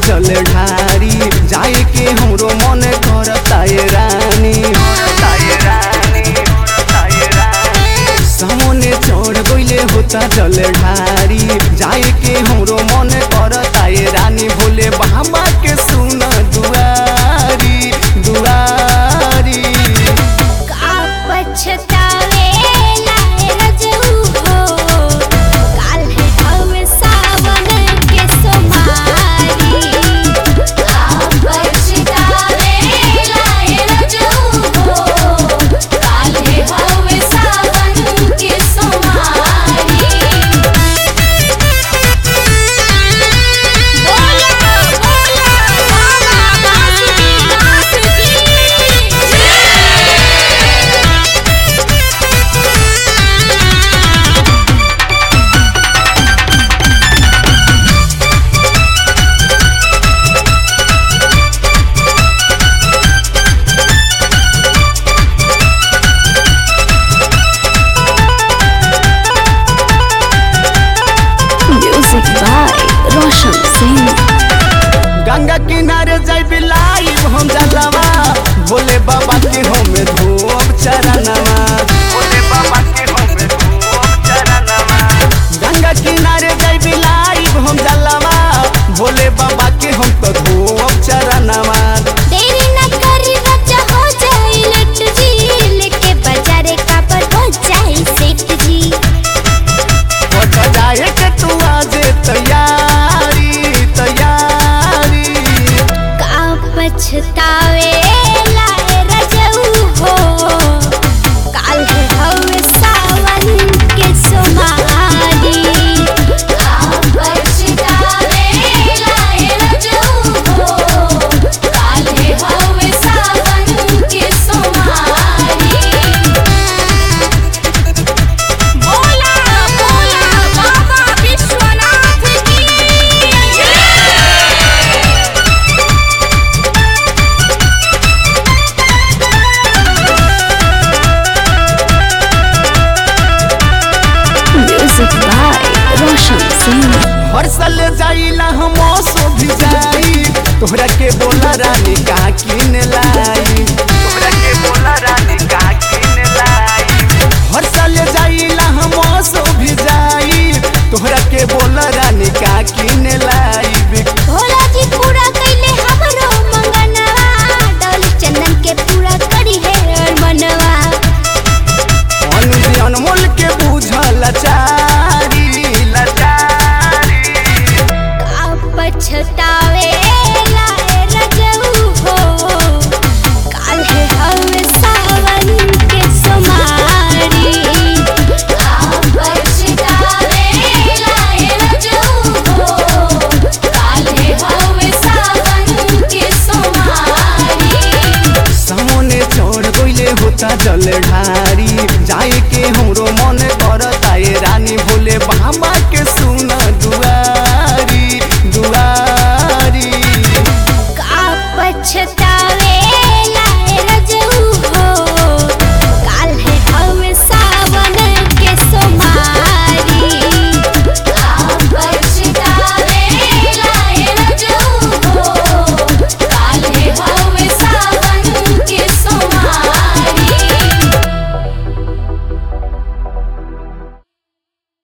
जल ढारी जाए के हमरो मन करता ये रानी सामने चढ़ गइले होता जल ढारी जाए के हमरो मन करता ये रानी भोले बाबा के सुन दुआरी दुआरी का पछतावे लाए रजऊ हो काल है हवे सावन के सोमारी का पछतावे लाए रजऊ हो काल है हवे सावन के सोमारी बोला बोला बाबा Basuki Basuki Music by Roshan Singh. Ganga किनारे जाई बिलाई हम जलवा भोले बाबा के हम धूप चरणवा भोले बाबा के हम धूप चरणवा गंगा किनारे जाई बिलाई हम जलवा भोले बाबा के हम तो धूप चरणवा देरी न करी बच्चा हो जाए लट जी लेके बाजारे का पर हो जाए सेठ जी पट जाए के तू आज तैयारी तैयारी का पछतावे लाए रजऊ हो काल है हवे सावन के सोमारी का पछतावे लाए रजऊ हो काल है हवे सावन के सोमारी बोला बोला बाबा विश्वनाथ की जय Music by Roshan Singh. हर साल जाइला हम सो भी जाई तोहरा के बोला रानी का किन लाई तोहरा के बोला रानी का किन लाई हर साल जाइला हम सो भी जाई तोहरा के बोला रानी का किन लाई भोला जी पूरा कैले हमरो मंगनवा डोल चंदन के पूरा करी है मनवा अनुज अनमोल के बुझल लाचारी लाचारी का पछतावे लाए रजऊ हो काल है हवे सावन के सोमारी का पछतावे लाए रजऊ हो काल है हवे सावन के सोमारी सामने चढ़ गइले होता जल ढारी जाए के हम